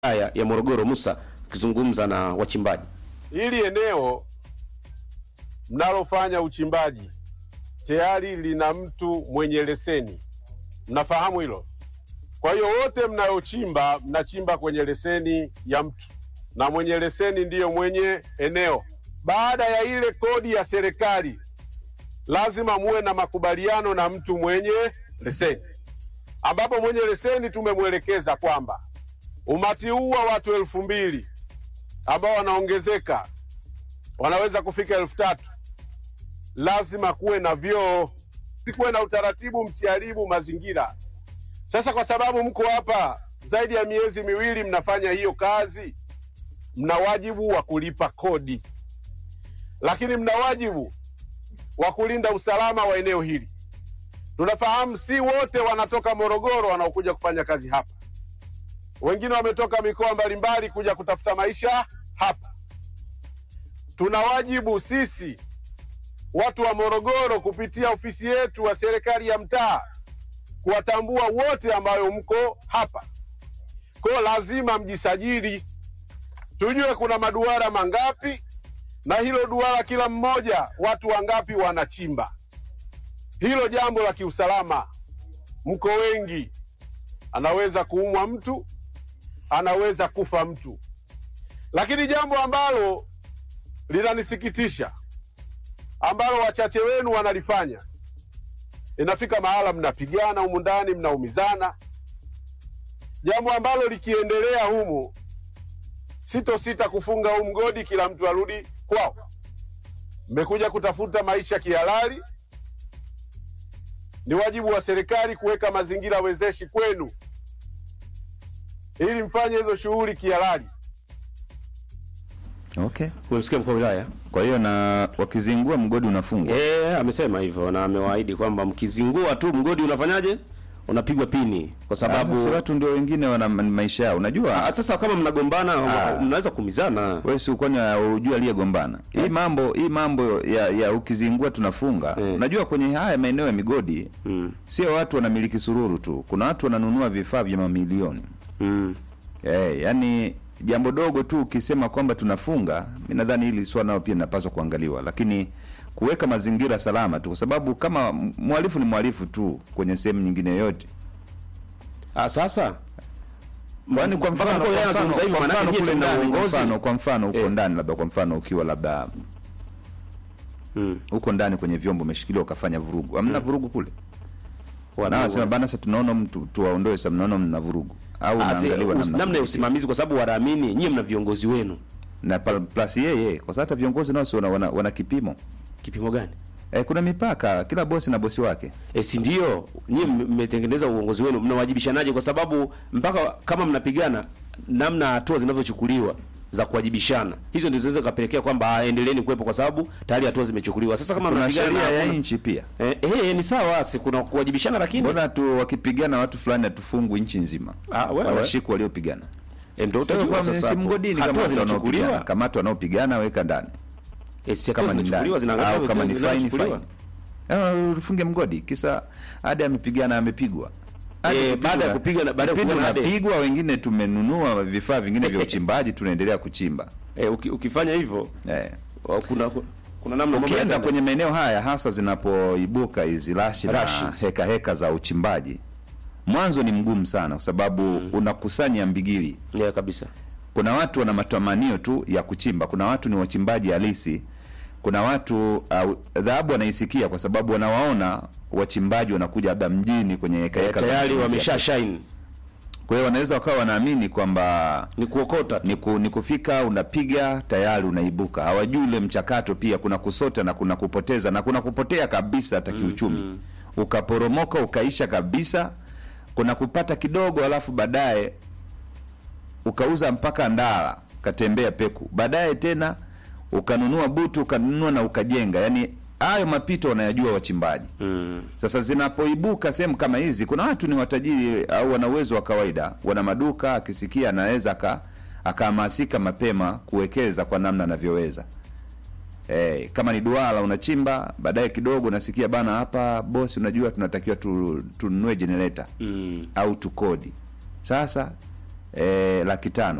wilaya ya Morogoro Musa akizungumza na wachimbaji. Hili eneo mnalofanya uchimbaji tayari lina mtu mwenye leseni, mnafahamu hilo. Kwa hiyo wote mnayochimba mnachimba kwenye leseni ya mtu, na mwenye leseni ndiyo mwenye eneo. Baada ya ile kodi ya serikali, lazima muwe na makubaliano na mtu mwenye leseni, ambapo mwenye leseni tumemwelekeza kwamba umati huu wa watu elfu mbili ambao wanaongezeka wanaweza kufika elfu tatu lazima kuwe na vyoo, kuwe na utaratibu, msiharibu mazingira. Sasa kwa sababu mko hapa zaidi ya miezi miwili mnafanya hiyo kazi, mna wajibu wa kulipa kodi, lakini mna wajibu wa kulinda usalama wa eneo hili. Tunafahamu si wote wanatoka Morogoro wanaokuja kufanya kazi hapa, wengine wametoka mikoa mbalimbali kuja kutafuta maisha hapa. Tuna wajibu sisi watu wa Morogoro kupitia ofisi yetu wa serikali ya mtaa kuwatambua wote ambayo mko hapa. Kwa lazima mjisajili, tujue kuna maduara mangapi, na hilo duara kila mmoja watu wangapi wanachimba. Hilo jambo la kiusalama, mko wengi, anaweza kuumwa mtu, anaweza kufa mtu. Lakini jambo ambalo linanisikitisha ambalo wachache wenu wanalifanya, inafika mahala mnapigana humu ndani, mnaumizana, jambo ambalo likiendelea humu, sitosita kufunga huu mgodi, kila mtu arudi kwao. Mmekuja kutafuta maisha kihalali, ni wajibu wa serikali kuweka mazingira wezeshi kwenu ili mfanye hizo shughuli kihalali. Okay. Umemsikia mkuu wa wilaya? Kwa hiyo na wakizingua mgodi unafungwa. Eh, amesema hivyo na amewaahidi kwamba mkizingua tu mgodi unafanyaje? Unapigwa pini kwa sababu Sasa watu ndio wengine wana ma- maisha yao. Unajua Ah, sasa kama mnagombana Ah. mnaweza kuumizana. wewe si kwani hujui aliyegombana. Hii mambo hii mambo ya, ya ukizingua tunafunga. Eh. Unajua kwenye haya maeneo ya migodi Mm. sio watu wanamiliki sururu tu. Kuna watu wananunua vifaa vya mamilioni. Mm. Eh, yani jambo dogo tu ukisema kwamba tunafunga, mimi nadhani hili swala nao pia linapaswa kuangaliwa, lakini kuweka mazingira salama tu, kwa sababu kama m- mhalifu ni mhalifu tu kwenye sehemu nyingine yoyote. Ah, sasa Kwani kwa Mpaka mfano, mkuu wa wilaya kwa mfano, anazungumza hivyo, kwa maanake mfano nyie kule si mna ndani, kwa uongozi. mfano, kwa mfano huko Eh. ndani, labda kwa mfano ukiwa labda Mm. huko ndani kwenye vyombo umeshikiliwa ukafanya vurugu, hamna vurugu kule Wana- na wasema bana, sasa tunaona mtu tuwaondoe, sasa mnaona mna vurugu au Ah, si- unaangaliwa us- namna namna ya usimamizi kwa sababu wanaamini nyie mna viongozi wenu. na pal- plus yeye, kwa sababu hata viongozi nao si wana, wana, wana kipimo Kipimo gani? Eh, kuna mipaka, kila bosi na bosi wake. E, si ndio nyie mme- mmetengeneza uongozi wenu, mnawajibishanaje? Kwa sababu mpaka kama mnapigana, namna hatua zinavyochukuliwa za kuwajibishana, hizo ndizo zinaweza kapelekea kwamba ah, endeleeni kuwepo, kwa sababu tayari hatua zimechukuliwa. Sasa kama kuna mnapigana sheria na ya hakuna- nchi pia. eh, eh, ni sawa, si kuna kuwajibishana, lakini Mbona tu wakipigana watu fulani hatufungwi nchi nzima? Ah, wewe. Wanashikwa waliopigana. eh, ndio Sasa utajua kwa sasa si hapo. mgodini kama hatua watu wanaopigana, zinachukuliwa, kama watu wanaopigana weka ndani. eh, si hatua Kama ni ndani zinachukuliwa, zinaangaliwa au kama ni vitu fine vinavyochukuliwa. fine. Eh, ufunge mgodi kisa hadi amepigana amepigwa. Hadi Eh, kupigwa- baada ya kupigana- baada ya kipindi kupigana hadi- unapigwa, wengine tumenunua vifaa vingine vya uchimbaji tunaendelea kuchimba. Eh, uki, ukifanya hivyo Eh. wa- kuna kuna namna mambo Ukienda yataenda. kwenye maeneo haya hasa zinapoibuka hizi rashi na Rashes. heka heka za uchimbaji, mwanzo ni mgumu sana, kwa sababu unakusanya mbigili. yeah, kabisa Kuna watu wana matamanio tu ya kuchimba, kuna watu ni wachimbaji halisi, kuna watu uh, dhahabu wanaisikia kwa sababu wanawaona wachimbaji wanakuja labda mjini kwenye heka eh, heka za tayari matumizi wamesha ya- shine Kwa hiyo wanaweza wakawa wanaamini kwamba ni kuokota ni, ku, ni kufika unapiga tayari unaibuka. Hawajui ule mchakato, pia kuna kusota na kuna kupoteza na kuna kupotea kabisa hata kiuchumi, ukaporomoka ukaisha kabisa. Kuna kupata kidogo, alafu baadaye ukauza mpaka ndala ukatembea peku, baadaye tena ukanunua butu ukanunua na ukajenga. Yani hayo mapito wanayajua wachimbaji. mm. Sasa zinapoibuka sehemu kama hizi, kuna watu ni watajiri au wana uwezo wa kawaida, wana maduka, akisikia anaweza aka akahamasika mapema kuwekeza kwa namna anavyoweza. Eh, kama ni duara unachimba, baadaye kidogo unasikia bana, hapa bosi, unajua tunatakiwa tu, tununue generator Mm. au tukodi. Sasa eh, laki tano